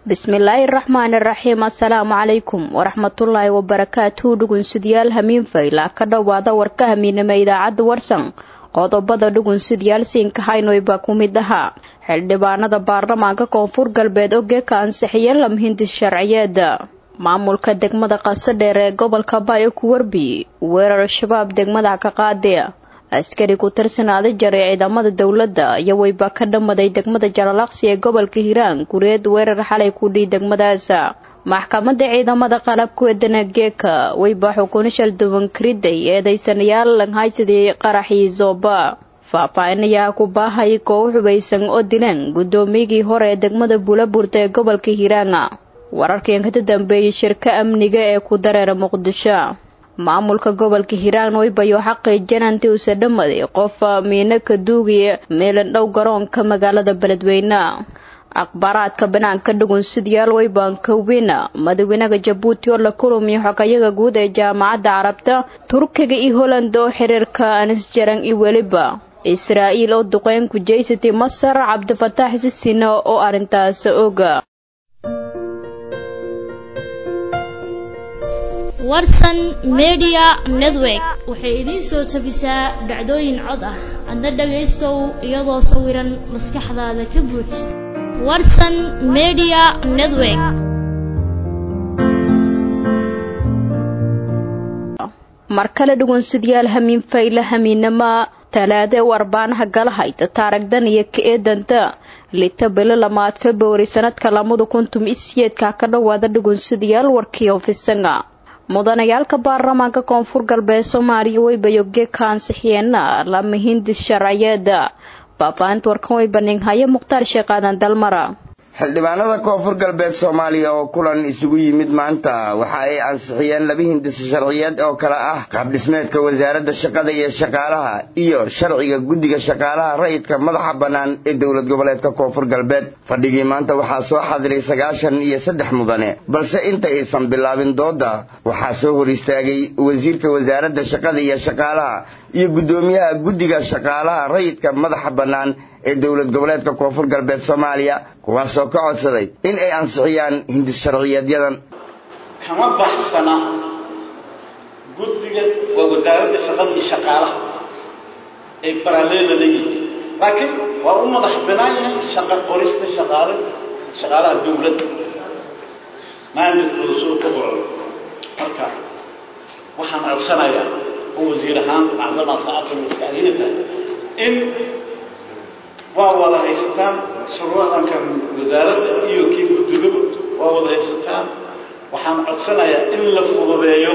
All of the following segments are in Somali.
bismillaahi raxmaani raxiim assalaamu calaykum waraxmatullaahi wabarakaatuhu dhugunsidyaal hamiinfayla ka dhowaada warka hamiinama idaacadda warsan qodobada dhugunsidyaal siinka haynoy baa ku mid ahaa xildhibaanada baarlamaanka koonfur galbeed oo geeka ansixiyeen lamhindis sharciyeeda maamulka degmada qasadheer ee gobolka bayo ku warbi weerar shabaab degmada ka qaade askari ku tirsanaaday jaray ciidamada dowladda iyo weyba ka dhammaday degmada jalalaqsi ee gobolka hiiraan gureed weerar xalay ku dhii degmadaas maxkamadda ciidamada qalabku eedana geeka weyba xukun shal duwan kariday eedaysanayaal langhaysadii qaraxii zooba faahfaahinayaa ku baahay koox xubaysan oo dileen guddoomiyigii hore ee degmada buulaburta ee gobolka hiiraan wararkan ka dambeeyey shirka amniga ee ku dareera muqdisho maamulka gobolka hiiraan weybayo xaqiijin intii uuse dhammaday qof miino ka duugaya meelan dhow garoonka magaalada beledweyne akhbaaraadka banaanka dhugunsidyaal weybankawina madaxweynaha jabuuti oo la kulamiyo xogayaga guud ee jaamacadda carabta turkiga iyo holland oo xiriirka anisjaran iyo weliba israa'iil oo duqeyn ku jeysatay masar cabdifataax sisina oo arrintaas oga warsan media network waxay idiin soo tabisaa dhacdooyin cod ah adna dhagaystow iyadoo sawiran maskaxdaada ka buuj warsan media network mar kale dhugunsidyaal hamiin fayle hamiinama talaade u arbaanaha galahayda taaragdan iyo ka eedanta lita bilo lamaad februari sanadka lamada kuntum isiyeedka ka dhowaada dhugunsidayaal warkii ofisanga mudanayaalka baarlamaanka koonfur galbeed soomaaliya weybayoge ka ansixiyeena lama hindis sharciyeeda baabainta warkan way baninhaye mukhtaar sheekh aadan dalmara xildhibaanada koonfur galbeed soomaaliya oo kulan isugu yimid maanta waxa ay ansixiyeen laba hindis sharciyeed oo kale ah qaabdhismeedka wasaaradda shaqada iyo shaqaalaha iyo sharciga guddiga shaqaalaha rayidka madaxa bannaan ee dowlad goboleedka koonfur galbeed fadhigii maanta waxaa soo xadiray sagaashan iyo saddex mudane balse inta aysan bilaabin doodda waxaa soo hor istaagay wasiirka wasaaradda shaqada iyo shaqaalaha iyo guddoomiyaha guddiga shaqaalaha rayidka madaxa bannaan ee dowlad goboleedka koonfur galbeed soomaaliya kuwaasoo ka codsaday in ay ansixiyaan hindis sharciyeedyadan kama baxsana guddiga waa wasaaradda shaqada iyo shaqaalaha ay baraleela leeyihiin laakiin waa u madax banaan yahay shaqo qorista shaqaale shaqaalaha dowladda maamulkooda soo kabaco marka waxaan codsanayaa oo wasiir ahaan macdama saacadda maskaxdiina tahay in waa wada haysataan shuruucdankan wasaaradda iyo kii guddigaba waa wada haysataan waxaan codsanayaa in la fududeeyo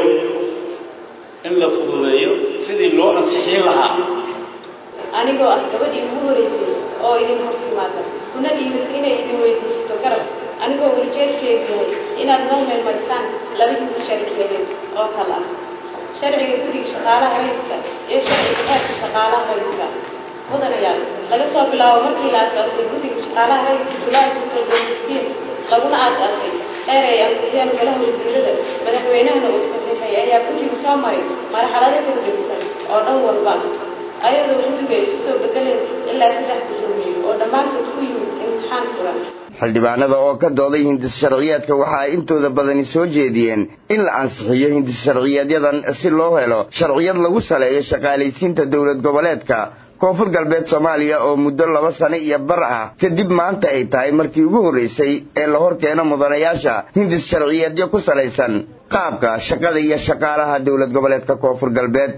in la fududeeyo sidii loo ansixin lahaa anigoo ah gabadhii ugu horeysay oo idin hor timaada kuna dhiibatay inay idin weydiisato garab anigoo welijeedkeedu yahay inaad noo meel marisaan laba hindis sharciyeedeed oo kale ah sharciga guddiga shaqaalaha rayidka iyo sharciga xeerka shaqaalaha rayidka mudanayaal laga soo bilaabo markii la aasaasay guddiga shaqaalaha rayidka julaay laguna aasaasay xeer ay ansixiyeen golaha wasiirada madaxweynahana uu saxiixay ayaa guddiga soo maray marxalado kala gedisan oo dhan walba ayadoo guddiga ay isu soo bedeleen ilaa saddex guddoomiye oo dhammaantood ku yimid imtixaan furan xildhibaanada oo ka dooday hindis sharciyeedka waxa ay intooda badani soo jeediyeen in la ansixiyo hindis sharciyeedyadan si loo helo sharciyad lagu saleeyo shaqaalaysiinta dowlad goboleedka koonfur galbeed soomaaliya oo muddo laba sano iyo bar ah kadib maanta ay tahay markii ugu horraysay ee la hor keeno mudanayaasha hindis sharciyeedyo ku salaysan qaabka shaqada iyo shaqaalaha dowlad goboleedka koonfur galbeed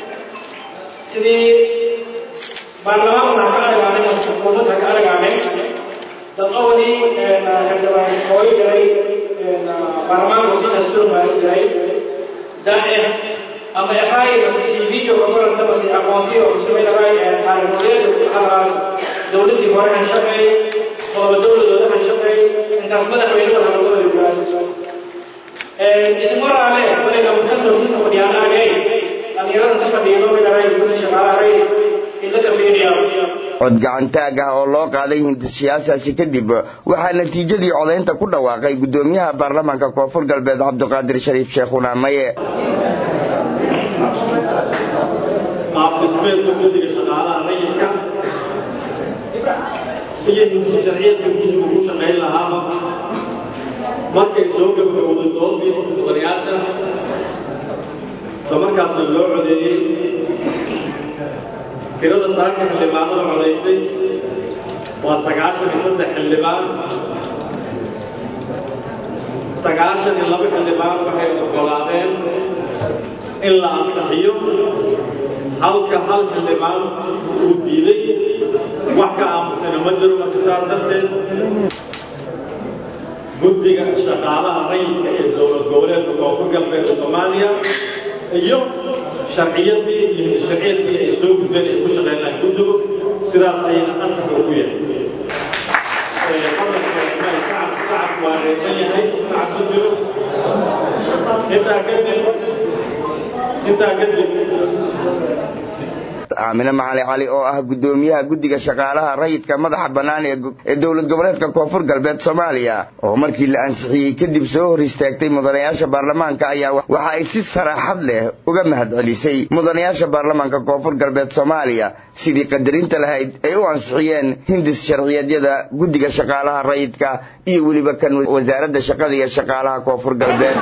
sidii baarlamaanka ka argaanay xukuumadda ka argaanay dadqawadii xildhibaan hooyo jiray baarlamaanka hosisa surmaari jiray dae ama ehay mase cv oo koranta mase aqoontii oo kusamaynahay taariikholeeda halaas dowladdii hore han shaqeey todoba dowladooda han shaqeey intaas madaxweyne wada lagu wada ismaraale fadhiga kastoo kista fadhiyaanaagay dhalinyarada ta fadhiido midhahay gudda shaqaalahay in laga fiiriyaa cod gacantaag ah oo loo qaaday hindisiyaasaasi kadib waxaa natiijadii codaynta ku dhawaaqay guddoomiyaha baarlamaanka koonfur galbeed cabdiqaadir shariif sheekhuna maye qaabdhismeedka guddiga shaqaalaha rayidka iyo hindisi sharciyadka guddiga ugu shaqayn lahaaba markay soo gabagowday doodii mudanayaasha isla markaasna loo codeeyey tirada saaka xildhibaanada codaysay waa sagaashan iyo saddex xildhibaan sagaashan iyo laba xildhibaan waxay oggolaadeen in la ansaxiyo halka hal xildhibaan uu diiday wax ka aamusana ma jiro marka saas darteed guddiga shaqaalaha rayidka ee dowlad goboleedka koonfur galbeed soomaaliya iyo sharciyadii iyo hindisharciyadii ay soo gudbeen ay ku shaqeyn lahay guddigu sidaas ayayna ansax ugu yahay sacab waa reeban yahay sacab ku jiro intaa kadib intaa kadib aamine macali cali oo ah guddoomiyaha guddiga shaqaalaha rayidka madaxa bannaan ee dowlad goboleedka koonfur galbeed soomaaliya oo markii la ansixiyey kadib soo hor istaagtay mudanayaasha baarlamaanka ayaa waxa ay si saraaxad leh uga mahadcelisay mudanayaasha baarlamaanka koonfur galbeed soomaaliya sidii qadarinta lahayd ay u ansixiyeen hindis sharciyeedyada guddiga shaqaalaha rayidka iyo weliba kan wasaaradda shaqada iyo shaqaalaha koonfur galbeed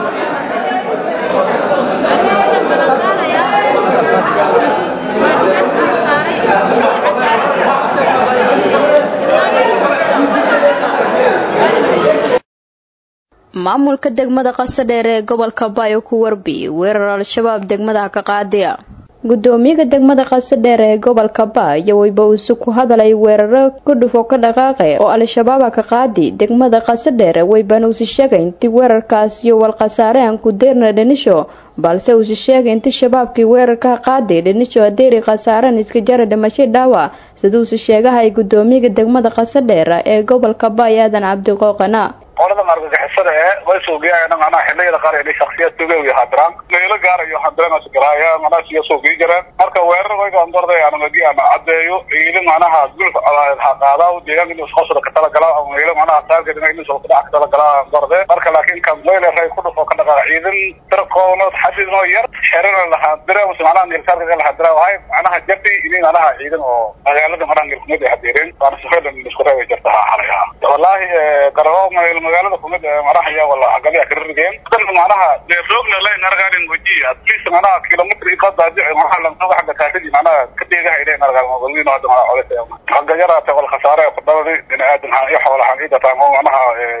maamulka degmada qasadheer ee gobolka bayo ku warbiyey weerar al-shabaab degmadaha ka qaadiya gudoomiyaha degmada qasadheer ee gobolka bayo weyba uuse ku hadalay weeraro gudhufo ka dhaqaaqe oo al-shabaaba ka qaadi degmada qasadheer weybana usi sheegay intii weerarkaas iyo walkhasaare aan ku deerna dhanisho balse usi sheegay inti shabaabkii weerarka qaadi dhanisho adeeri khasaaraan iska jara dhimashay dhaawac siduusi sheegahay gudoomiyaha degmada qasadheer ee gobolka bayo aadan cabdiqooqana qoladan argagixisada ee way suugiyaana macnaha xilliyada qaar inay shaksiyadkooga iyo hadiraan meelo gaarayo hadiranaas garaaya macnaha siya suugii jireen marka weerar wayga andarday anamagi ama caddeeyo ciidan macnaha gulf ha qaadaa deegaanka inuu isqosada ka talagala meelo macnaha taargetina inuu soo kudhac ka talagala andarde marka laakiin kan weyle ray ku dhufo ka dhaqaa ciidan tirqoono xadidno yar xerana lahaa dira mise macnaha nilkaarka lahaa dira wahay macnaha jabi inay macnaha ciidan oo magaalada macnaha nilkumid ay hadireen waana sifeedan isku reebay jirta ha xalay ha wallahi garabo magaalada kumid maraxaya wala agaliya karirigeen dan macnaha dee roogna layn argaarin waji at least macnaha kilomitr ka daadi macnaha lantoga xagga kaasadi macnaha ka deegaha ilay argaan magaaladiina hadda macnaha codaysa xagga yaraate wal khasaare ku dhaladi bini aadan haan iyo xoolaha haan ida taamo macnaha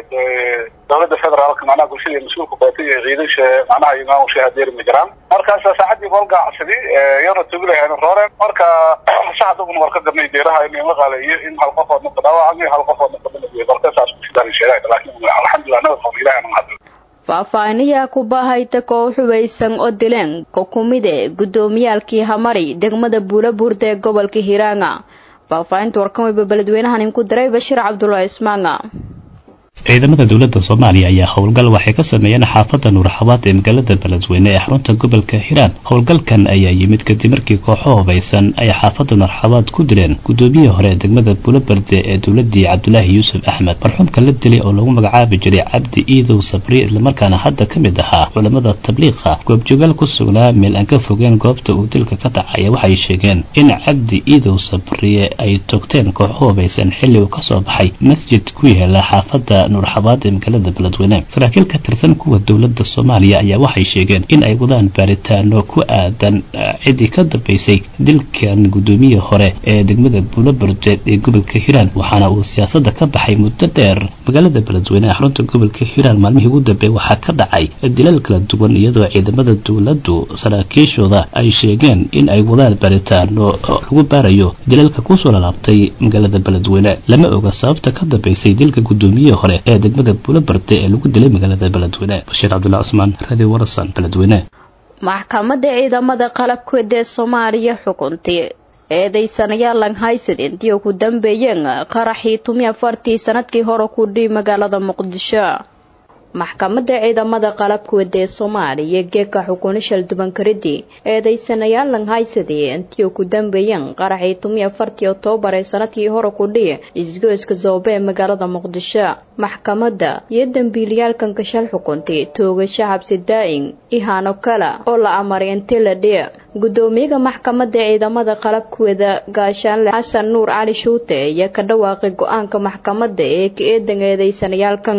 dowladda federaalka macnaha bulshada mas-uulka baatay ee ciidansha macnaha imaamsha hadeeri ma jiraan markaas saacadii bolga casadi iyana tugilahayn rooreen marka shacabkuna war ka gadnay deeraha in la qaaleeyo in hal qofoodna ka dhaawacmay hal qofoodna ka dhimay marka saas ku sidaan sheegay laakiin alxamdulillah nabad qabo ilaahay aan mahadin faahfaahinayaa ku baahayta koox xubaysan oo dileen kokumide guddoomiyaalkii hamari degmada buulabuurda ee gobolka hiiraanga faahfaahinta warkan weyba beledweynahan inku diray bashiir cabdulaahi ismaanga ciidamada dowladda soomaaliya ayaa howlgal waxay ka sameeyeen xaafadda nuurxabaad ee magaalada beledweyne ee xarunta gobolka hiiraan howlgalkan ayaa yimid kadib markii kooxo hubaysan ay xaafadda nuurxabaad ku dileen guddoomiyihii hore ee degmada buulaberde ee dowladii cabdulaahi yuusuf axmed marxuumka la dilay oo lagu magacaabi jiray cabdi iidow sabriye islamarkaana hadda ka mid ahaa culamada tabliiqa goobjoogaal ku sugnaa meel aan ka fogeen goobta uu dilka ka dhacaya waxay sheegeen in cabdi iidow sabriye ay togteen kooxo hubaysan xilli uu kasoo baxay masjid ku yaala xaafadda nuurxabaad ee magaalada beledweyne saraakiil ka tirsan kuwa dowladda soomaaliya ayaa waxay sheegeen in ay wadaan baaritaano ku aadan ciddii ka dambeysay dilkan guddoomiye hore ee degmada buulaberde ee gobolka hiiraan waxaana uu siyaasadda ka baxay muddo dheer magaalada beledweyne ee xarunta gobolka hiiraan maalmihii ugu dambeey waxaa ka dhacay dilal kala duwan iyadoo ciidamada dowladdu saraakiishooda ay sheegeen in ay wadaan baaritaano lagu baarayo dilalka kusoo lalaabtay magaalada beledweyne lama oga sababta ka dambeysay dilka guddoomiye hore ee degmada buulaberde ee lagu dilay magaalada beledweyne bashiir cabdullahi cusmaan radio warasan beledweyne maxkamadda ciidamada qalabkeeda ee soomaaliya xukuntay eedaysanayaal langhaysid intii ugu dambeeyeen qaraxii tumi afartii sanadkii hore ku dhihi magaalada muqdisho maxkamadda ciidamada qalabkooda ee soomaaliya geeka xukuna shaldubankaridii eedaysanayaal langhaysadii intii ugu dambeeyeen qaraxii tumi afartii oktoobar ee sanadkii hore ku dhihi isgoyska zoobe ee magaalada muqdisho maxkamadda iyo dembiilayaalkan gashal xukuntay toogasho xabsi daa-in ihaano kale oo la amaray intii la dhihi gudoomiyaha maxkamadda ciidamada qalabkooda gaashaanle xasan nuur cali shuute ayaa ka dhawaaqay go-aanka maxkamadda ee ka eedan eedaysanayaalkan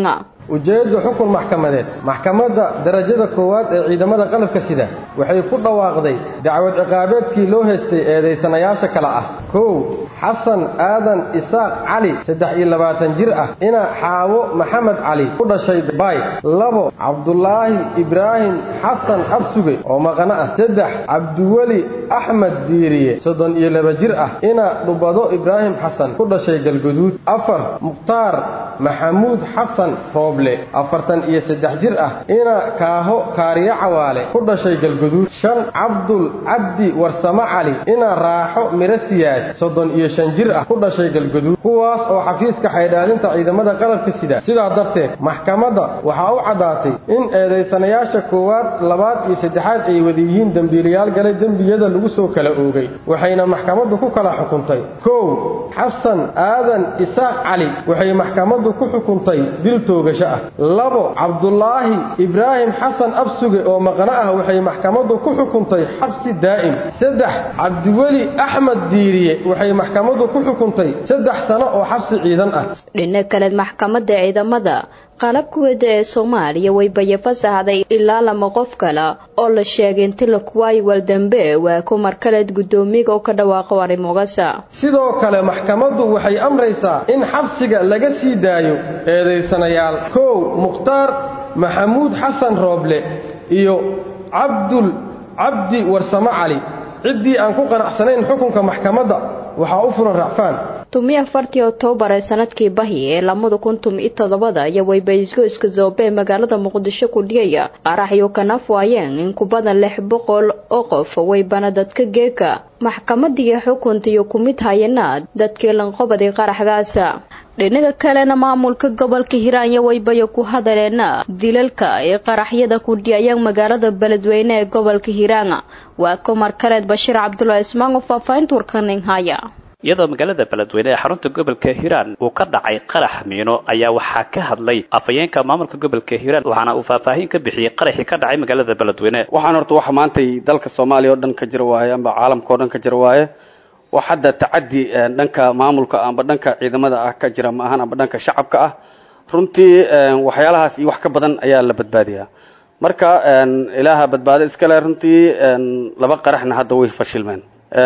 ujeedda xukun maxkamadeed maxkamadda darajada koowaad ee ciidamada qalabka sida waxay ku dhawaaqday dacwad ciqaabeedkii loo haystay eedaysanayaasha kale ah kow xasan aadan isaaq cali saddex iyo labaatan jir ah ina xaawo maxamed cali ku dhashay baay labo cabdulaahi ibraahim xasan absuge oo maqano ah saddex cabdiweli axmed diiriye soddon iyo laba jir ah ina dhubado ibraahim xasan ku dhashay galguduud afar mukhtaar maxamuud xasan rooble afartan iyo saddex jir ah ina kaaho kaariyo cawaale ku dhashay galguduud shan cabdul cabdi warsamo cali ina raaxo miro siyaad soddon iyo shan jir ah ku dhashay galguduud kuwaas oo xafiiska xaydhaadinta ciidamada qalabka sida sidaa darteed maxkamadda waxaa u caddaatay in eedaysanayaasha koowaad labaad iyo saddexaad ay wada yihiin dembiilayaal galay dembiyada lagu soo kala oogay waxayna maxkamaddu ku kala xukuntay kow xasan aadan isaaq cali waxay maxkamaddu ku xukuntay dil toogasho ah labo cabdulaahi ibraahim xasan absuge oo maqno ah waxay maxkamaddu ku xukuntay xabsi daa'im saddex cabdiweli axmed diiriye waxay maxkamaddu ku xukuntay saddex sano oo xabsi ciidan ah dhinac kaleed maxkamadda ciidamada qalabkuweda ee soomaaliya way baya fasaxday ilaa lama qof kale oo la sheegay inti la kuwaayi waldambe waa ku markaleed guddoomiyaga oo ka dhawaaqo arrimogasa sidoo kale maxkamaddu waxay amraysaa in xabsiga laga sii daayo eedaysanayaal kow mukhtaar maxamuud xasan rooble iyo cabdul cabdi warsamo cali ciddii aan ku qanacsanayn xukunka maxkamadda waxaa u furan racfaan tumi afartii oktoobar ee sanadkii bahi ee lamada kun tumi iyo toddobada iyo waybaysgoyska zoobe ee magaalada muqdisho ku dhigaya qaraxyo kanaf waayeen in ku badan lix boqol oo qof waybana dadka geeka maxkamadii xukunta iyo ku mid hayana dadkii lanqobaday qaraxgaasa dhinaga kalena maamulka gobolka hiiraanya waybayo ku hadaleena dilalka ee qaraxyada ku dhiyayaan magaalada beledweyne ee gobolka hiiraanga waa kumar kaleed bashiir cabdulaahi ismaan oo faahfaahinta warkanin haya iyadoo magaalada beledweyne ee xarunta gobolka hiiraan uu ka dhacay qarax miino ayaa waxaa ka hadlay afhayeenka maamulka gobolka hiiraan waxaana uu faahfaahin ka bixiyey qaraxii ka dhacay magaalada beledweyne waxaan horta waxa maantay dalka soomaaliya oo dhan ka jira waaye amba caalamka oo dhan ka jira waaye wax hadda tacadi dhanka maamulka amba dhanka ciidamada ah ka jira maahan amba dhanka shacabka ah runtii waxyaalahaas iyo wax ka badan ayaa la badbaadiyaa marka ilaaha badbaado iskale runtii laba qaraxna hadda way fashilmeen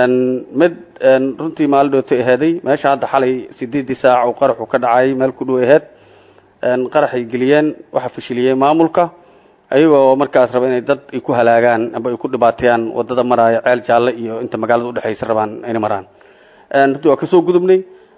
mid runtii maalin dhootay aheeday meesha hadda xalay sideedii saac uu qaraxu ka dhacay meel ku dhow aheed qaraxay geliyeen waxa fashiliyey maamulka ayagoo markaas raba inay dad ay ku halaagaan amba ay ku dhibaateeyaan wadada maraayo ceel jaalle iyo inta magaalada udhexaysa rabaan inay maraan runtii waa kasoo gudubnay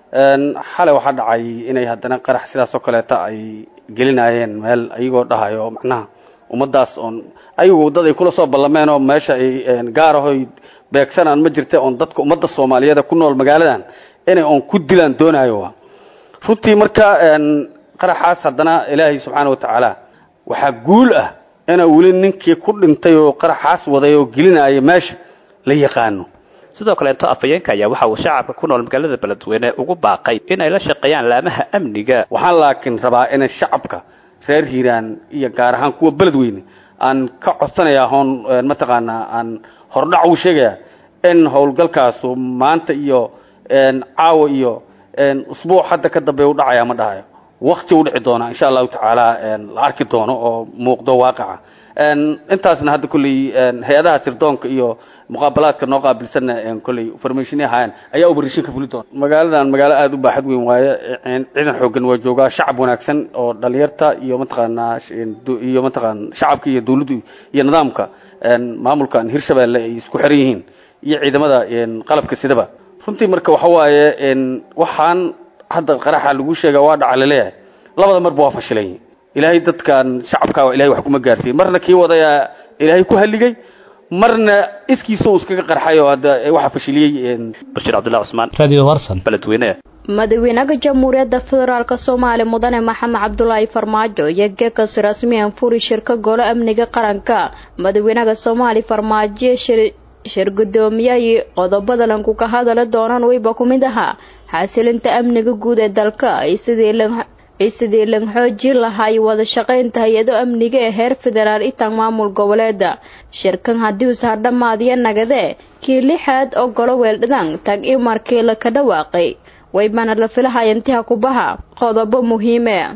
xalay waxaa dhacay inay haddana qarax sidaas oo kaleeta ay gelinaayeen meel ayagoo dhahayo macnaha ummadaas oon ayagu dad ay kula soo ballameen oo meesha ay gaarahoy beegsanaan ma jirta oon dadka ummadda soomaaliyeed ku nool magaaladan inay oon ku dilaan doonaayo runtii marka qaraxaas haddana ilaahay subxaana wa tacaala waxaa guul ah inaa weli ninkii ku dhintay oo qaraxaas waday oo gelinaya meesha la yaqaano sidoo kaleeto afhayeenka ayaa waxa uu shacabka ku nool magaalada beledweyne ugu baaqay inay la shaqeeyaan laamaha amniga waxaan laakiin rabaa inay shacabka reer hiiraan iyo gaar ahaan kuwa beledweyne aan ka codsanayaa hoon mataqaanaa aan hordhac uu sheegayaa in howlgalkaasu maanta iyo caawa iyo usbuuc hadda ka dambeeya u dhacaya ma dhahayo wakti u dhici doona insha allahu tacaala la arki doono oo muuqdo waaqaca intaasna hadda kolley hay-adaha sirdoonka iyo muqaabalaadka noo qaabilsanna kolley formationi ahaayeen ayaa operation ka fuli doona magaaladan magaalo aada u baaxad weyn waaye ciidan xooggan waa joogaa shacab wanaagsan oo dhalinyarta iyo mataqaanaa iyo mataqaan shacabka iyo dawladdu iyo nidaamka maamulkan hirshabeelle ay isku xiran yihiin iyo ciidamada qalabka sidaba runtii marka waxa waaye waxaan hadda qaraxa lagu sheega waa dhaca laleeyahay labada marba waa fashilan ilaahay dadkan shacabka ilahay wax kuma gaarsiiyey marna kii wadayaa ilaahay ku halligay marna iskiisa uu iskaga qarxay oo hadda waxa fashiliyey bashiir cabdullahi cusmaan radio warsan beledweyne madaxweynaha jamhuuriyadda federaalk soomaaliya mudane maxamed cabdulaahi farmaajo iyo gekas rasmiyan furi shirka golo amniga qaranka madaxweynaha soomaaliya farmaajo shir gudoomiyay qodobada lanku ka hadala doonaan weyba ku mid ahaa xasilinta amniga guud ee dalka ay sidii lan xoojin lahay wada shaqaynta hay-ado amniga ee heer federaal itaan maamul goboleeda shirkan haddii uu sahardhamaadiya nagadee kii lixaad oo golo weeldhadaan tag imarkii la ka dhawaaqay waybana la filahaya intiha kubaha qodobo muhiime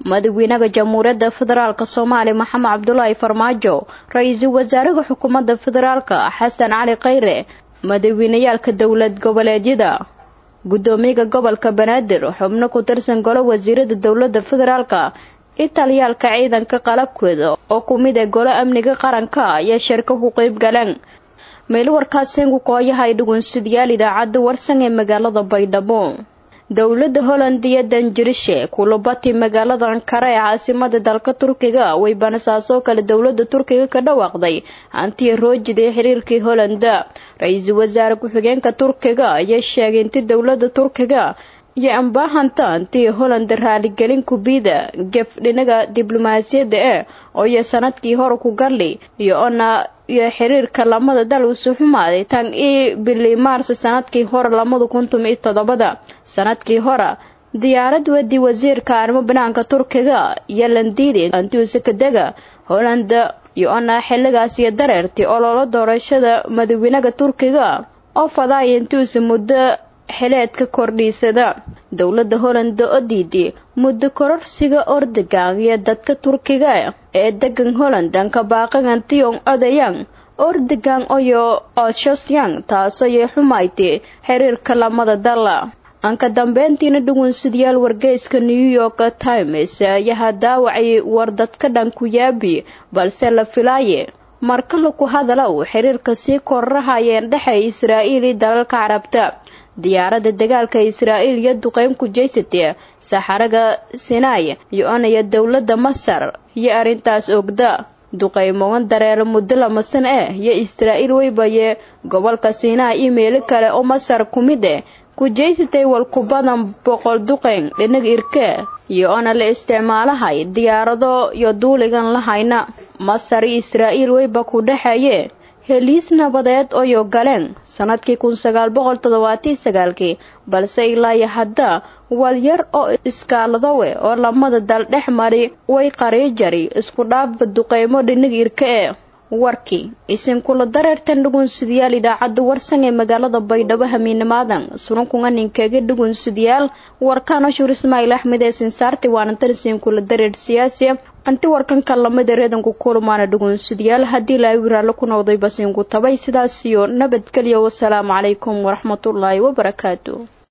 madaxweynaha jamhuuriyadda federaalk soomaaliya maxamed cabdulaahi farmaajo ra-iisul wasaaraha xukuumadda federaalka xasan cali khayre madaxweyneyaalka dowlad goboleedyada guddoomiyaha gobolka banaadir xubno ku tirsan golo wasiirada dowladda federaalka italiyaalka ciidanka qalabkooda oo ku mid ee golo amniga qaranka ayaa shirka ku qeyb galeen meel warkaasengu kooyahay dhugunsidayaal idaacadda warsan ee magaalada baydhabo dowladda holland iyo danjirishe kulubati magaalada ankara ee caasimada dalka turkiga way banasaasoo kale dowladda turkiga ka dhawaaqday hantiya roojida ee xiriirkii hollanda ra-iisul wasaare ku-xigeenka turkiga ayaa sheegay inti dowladda turkiga iyo ambaahanta antii holland raaligelin kubida gef dhinaga diblomaasiyadda ee oo iyo sanadkii hore ku galli iyo ona iyo xiriirka lamada dal usu xumaaday tan ii bili maars sanadkii hore lamada kuntum iyo toddobada sanadkii hore diyaarad wadi wasiirka arrimo banaanka turkiga iyo landiidi antiusekadega holland iyo ona xiligaas iyo dareertii ololo doorashada madaxweynaha turkiga oo fadaaya intuusa muddo xileedka kordhiisada dowladda holland oo diiday muddo kororsiga ordegan iyo dadka turkiga ee degan holland anka baaqagan tiong odayang ordegan oyo oshosyan taasooy xumaytay xiriirka lamada dala anka dambeyntiina dhugunsidayaal wargeyska new york times ayaa daawacay war dadka dhan ku yaabi balse la filaaye marka laku hadala uu xiriirka sii kororahayeen dhexey israa'iil iyo dalalka carabta diyaaradda dagaalka israa'iil iyo duqeyn ku jeysatee saxaraga sinai iyo onaya dowladda masar iyo arrintaas ogda duqeymogan dareero muddo lamasan eh iyo israa'iil weybaye gobolka sinai iyo meelo kale oo masar ku mid eh ku jeysatay walku badan boqol duqeyn dhinaga irke iyo ona la isticmaalahay diyaarado iyo duuligan lahayna masar iyo israa'iil weyba ku dhexeeye heliis nabadeed oyo galeen sanadkii kun sagaal boqol toddobaatii sagaalkii balse ilaa iyo hadda walyar oo iskaaladowe oo lamada dal dhex mari way qariijari isku dhaafba duqeymo dhinig irka ee warkii isinkula dareertan dhugunsidayaal idaacadda warsan ee magaalada baydhabo hamiinimaadan sununkunga ninkeega dhugunsidayaal warkaan ashur ismaaciil axmed ee sinsaarti waana tan isinkula dareer siyaasi anti warkanka lamida reedanku kulmaana dhugunsidayaal haddii laawi raallo ku noqday basinku tabay sidaas iyo nabadgelyo wasalaamu calaykum waraxmatullaahi wabarakaatu